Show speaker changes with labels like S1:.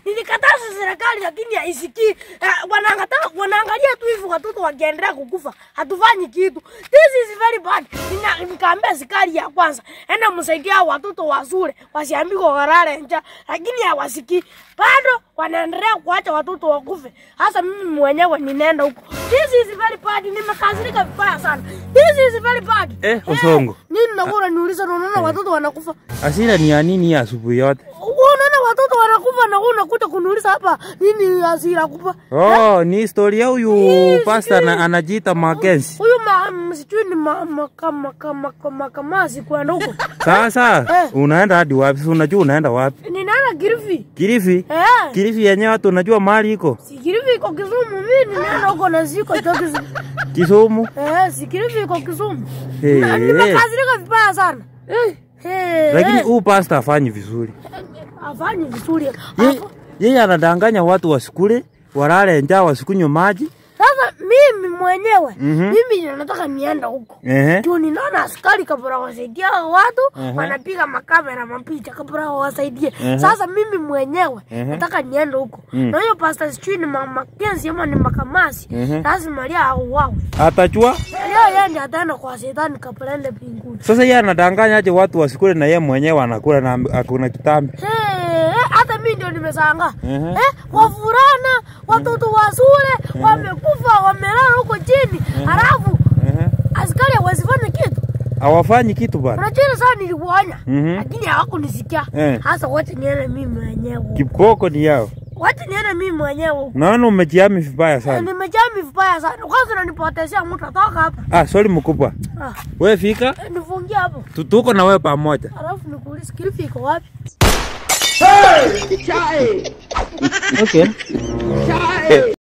S1: Nilikataza serikali lakini haisikii. Eh, wanaangalia wanaangalia tu hivi watoto wakiendelea kukufa. Hatufanyi kitu. This is very bad. Nina nikaambia serikali ya kwanza, enda msaidia hao watoto wa shule wasiambike walale njaa, lakini hawasikii. Bado wanaendelea kuacha watoto wakufe. Hasa mimi mwenyewe ninaenda huko. This is very bad. Nimekasirika vibaya sana. This is very bad.
S2: Eh, Osongo.
S1: Nini nakuwa unaniuliza na unaona watoto wanakufa?
S2: Hasira ni ya nini hii asubuhi yote?
S1: Wewe unaona watoto wanakufa na wewe unakuja kuniuliza hapa nini hasira kupa?
S2: Oh, ni historia huyu pasta na, anajiita Mackenzie.
S1: Huyu ma msijui ni ma maka maka maka makamasi kwenda huko.
S2: Sasa
S1: Eh.
S2: unaenda hadi wapi? Si unajua unaenda wapi?
S1: Ninaenda Kilifi.
S2: Kilifi?
S1: Eh.
S2: Kilifi yenyewe watu unajua mahali iko?
S1: Si Kilifi iko Kisumu mimi ninaenda huko na siko ito Kisumu.
S2: Kisumu.
S1: Eh, si Kilifi iko Kisumu.
S2: Eh.
S1: Na Nimekasirika vibaya sana.
S2: Eh.
S1: Eh.
S2: Lakini
S1: eh,
S2: huyu pasta afanyi vizuri.
S1: afanyi vizuri.
S2: Ye-
S1: Afa-
S2: Yeye anadanganya watu wasikule, walale njaa, wasikunywe maji.
S1: Sasa mimi mwenyewe
S2: Mhm.
S1: mimi nataka nienda huko.
S2: Ehe.
S1: Juu ninaona askari kabla wasaidia hao watu
S2: Ehe.
S1: wanapiga makamera mapicha kabla wasaidie.
S2: Ehe.
S1: Sasa mimi mwenyewe
S2: Ehe.
S1: nataka niende huko.
S2: Mm.
S1: Na hiyo pastor sijui ni ma- Makenzi ama ni Makamasi.
S2: Ehe.
S1: Lazima lia auawe.
S2: Atachua.
S1: Leo yeye ndiye ataenda kwa shetani kabla aende mbinguni.
S2: Sasa yeye anadanganya aje watu wasikule na yeye mwenyewe anakula na hakuna kitambi.
S1: Eh, eh, hata mimi ndio nimeshangaa.
S2: Ehe.
S1: Eh, wavulana, watoto wa shule wamekufa, wamelala huko chini. Halafu
S2: Ehe.
S1: askari hawezi fanya kitu.
S2: Hawafanyi kitu bana.
S1: Unajua ile sana nilikuonya,
S2: Mhm.
S1: lakini hawakunisikia.
S2: Eh.
S1: Sasa wacha niende mimi mwenyewe.
S2: Kiboko ni yao.
S1: Wacha niende mimi mwenyewe.
S2: Naona umejiami vibaya sana.
S1: Nimejami vibaya sana. Kwanza unanipotezea mtu atoka hapa.
S2: Ah, sorry mkubwa.
S1: Ah,
S2: Wewe fika,
S1: eh, nifungie hapo.
S2: tu- tuko na wewe pamoja.
S1: Alafu nikuulize Kilifi iko wapi?
S2: Okay.